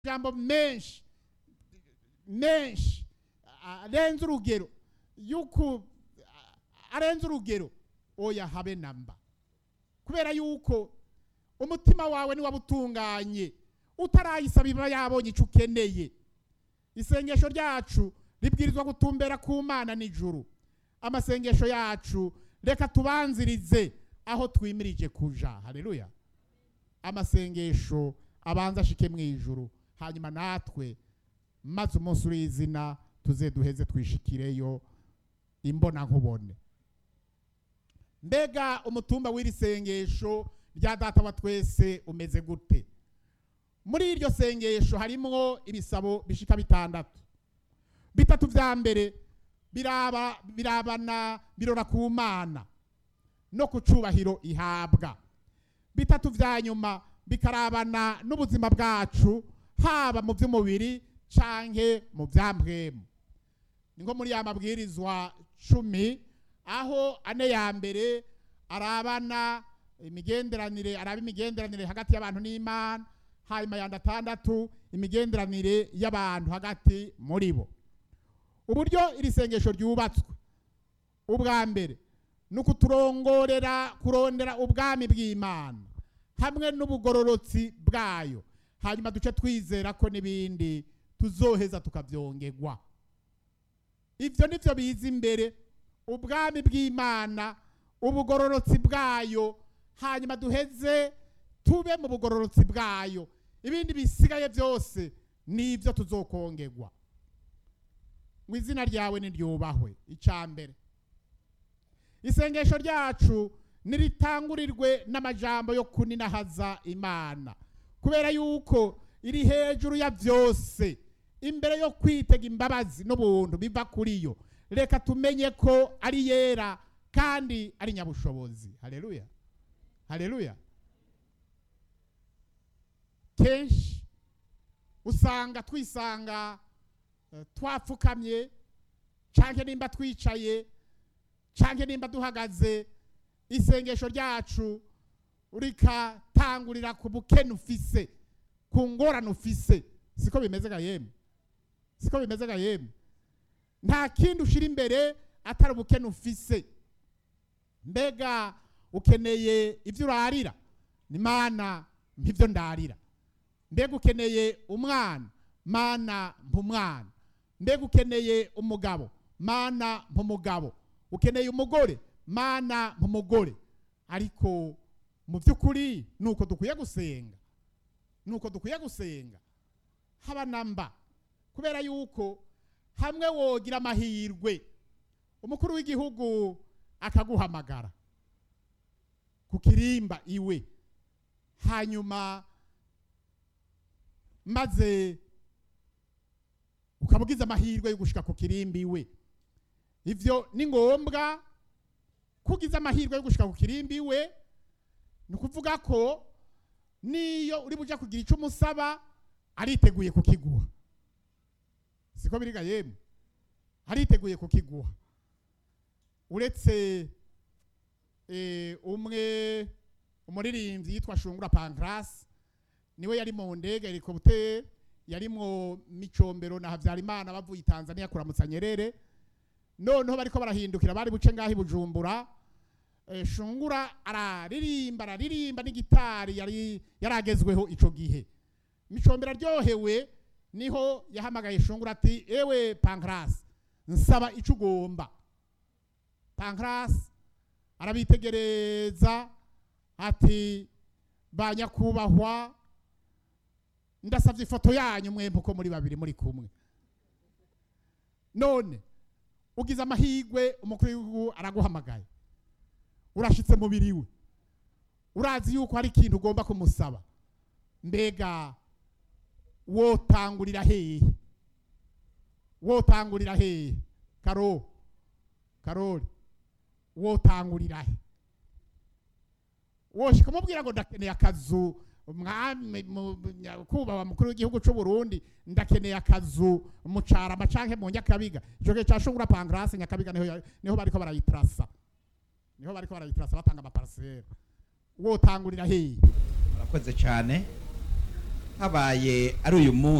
amajambo menshi menshi arenze urugero yuko arenze urugero oya habe namba kubera yuko umutima wawe niwaba utunganye utarayisaba iba yabonye icyo ukeneye isengesho ryacu ribwirizwa gutumbera ku mana nijuru amasengesho yacu reka tubanzirize aho twimirije kuja haleluya amasengesho abanza ashike mu ijuru hanyuma natwe maze umunsi w'izina tuze duheze twishikireyo imbona nkubone mbega umutumba w'iri sengesho rya data wa twese umeze gute muri iryo sengesho harimwo ibisabo bishika bitandatu bitatu vya mbere biraba birabana birora ku mana no ku cubahiro ihabwa bitatu vya nyuma bikarabana n'ubuzima bwacu haba mu by'umubiri canke mu byambwemu ni nko muri ya mabwirizwa cumi aho ane ya mbere arabana imigenderanire araba imigenderanire hagati y'abantu n'imana hanyuma yandi atandatu imigenderanire y'abantu hagati muri bo uburyo iri sengesho ryubatswe ubwa mbere ni ukuturongorera kurondera ubwami bw'imana hamwe n'ubugororotsi bwayo hanyuma duce twizera ko n'ibindi tuzoheza tukabyongerwa ibyo ni byo biza imbere ubwami bw'imana ubugororotsi bwayo hanyuma duheze tube mu bugororotsi bwayo ibindi bisigaye byose ni ibyo tuzokongerwa ngo izina ryawe niryubahwe icya mbere isengesho ryacu niritangurirwe n'amajambo yo kuninahaza imana kubera yuko iri hejuru ya byose imbere yo kwitega imbabazi n'ubuntu biva kuri yo reka tumenye ko ari yera kandi ari nyabushobozi haleluya haleluya kenshi usanga twisanga twapfukamye cyangwa nimba twicaye cyangwa nimba duhagaze isengesho ryacu rikatangurira ku bukene ufise ku ngorane ufise siko bimeze ga yemwe siko bimeze ga yemwe nta kindi ushyira imbere atari ubukene ufise mbega ukeneye ibyo urarira ni mana nk'ibyo ndarira mbega ukeneye umwana mana mpumwana mbega ukeneye umugabo mana mpumugabo ukeneye umugore mana mpumugore ariko mu by'ukuri ni uko dukwiye gusenga ni uko dukwiye gusenga haba namba kubera yuko hamwe wogira amahirwe umukuru w'igihugu akaguhamagara ku kirimba iwe hanyuma maze ukaba ugize amahirwe yo gushika ku kirimbi iwe ivyo ni ngombwa ko ugize amahirwe yo gushika ku kirimbi iwe ni ukuvuga ko niyo uri buja kugira icyo umusaba ariteguye kukiguha siko biriga yemwe ariteguye kukiguha uretse umwe umuririmbyi yitwa shungura pankrasi niwe yari mu ndege helicopter yari mu micombero na Havyarimana bavuye Tanzania kuramutsa Nyerere noneho bariko barahindukira bari buce ngahi bujumbura e, shungura araririmba araririmba n'igitari yari yaragezweho ico gihe micombero aryohewe niho yahamagaye shungura ati ewe Pancras nsaba ico ugomba Pancras arabitegereza ati banyakubahwa ndasabye ifoto yanyu mwembe uko muri babiri muri kumwe none ugize amahirwe umukuru w'igihugu araguhamagaye urashitse mu biriwe urazi yuko hari ikintu ugomba kumusaba mbega wotangurira hehe wotangurira hehe karo karori wotangurira he woshika umubwira ngo ndakeneye akazu umwami kubaha mukuru w'igihugu cy'u Burundi ndakeneye akazu mucarama canke mu nyakabiga ico gihe cashungura pangrase nyakabiga niho niho bariko barayitrasa niho bariko barayitrasa batanga amaparcelle wotangurira hehe murakoze cyane habaye ari uyu munsi